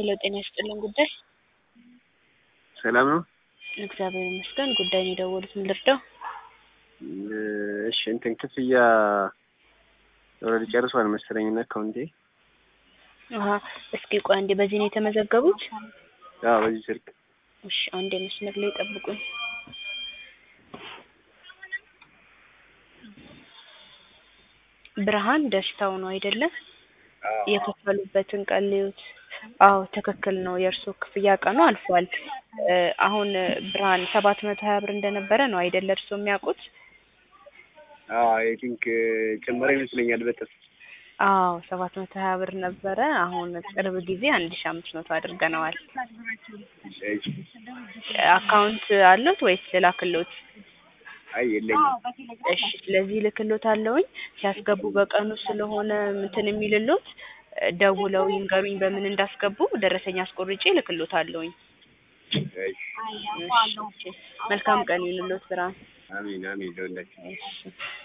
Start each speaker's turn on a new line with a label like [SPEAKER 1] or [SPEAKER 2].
[SPEAKER 1] ሄሎ ጤና ይስጥልን ጉዳይ
[SPEAKER 2] ሰላም ነው?
[SPEAKER 1] እግዚአብሔር ይመስገን። ጉዳይ ነው የደወሉት፣ ምን ልርዳው?
[SPEAKER 2] እሺ እንትን ክፍያ ኦልሬዲ ጨርሷል መሰለኝ እና አካውንቴ።
[SPEAKER 1] አሀ እስኪ ቆይ አንዴ፣ በዚህ ነው የተመዘገቡት?
[SPEAKER 2] አዎ በዚህ ስልክ
[SPEAKER 1] እሺ አንዴ መስመር ላይ ጠብቁኝ። ብርሃን ደስታው ነው አይደለም? የከፈሉበትን ቀን ልዩት። አዎ ትክክል ነው። የእርሶ ክፍያ ቀኑ አልፏል። እ አሁን ብርሃን ሰባት መቶ ሀያ ብር እንደነበረ ነው አይደለ እርሶ የሚያውቁት?
[SPEAKER 2] አዎ አይ ቲንክ ጨመረ ይመስለኛል በጥፍ
[SPEAKER 1] አዎ ሰባት መቶ ሀያ ብር ነበረ። አሁን ቅርብ ጊዜ አንድ ሺ አምስት መቶ አድርገነዋል። አካውንት አለዎት ወይስ ልላክልዎት?
[SPEAKER 2] አይ የለኝም።
[SPEAKER 1] እሺ ስለዚህ ልክሎት አለውኝ ሲያስገቡ በቀኑ ስለሆነ እንትን የሚልሎት ደውለው ይንገሩኝ በምን እንዳስገቡ ደረሰኝ አስቆርጬ ልክሎት አለውኝ።
[SPEAKER 2] እሺ
[SPEAKER 1] መልካም ቀን ይሁንልዎት ብርሃን።
[SPEAKER 2] አሜን አሜን ለሁላችን።
[SPEAKER 1] እሺ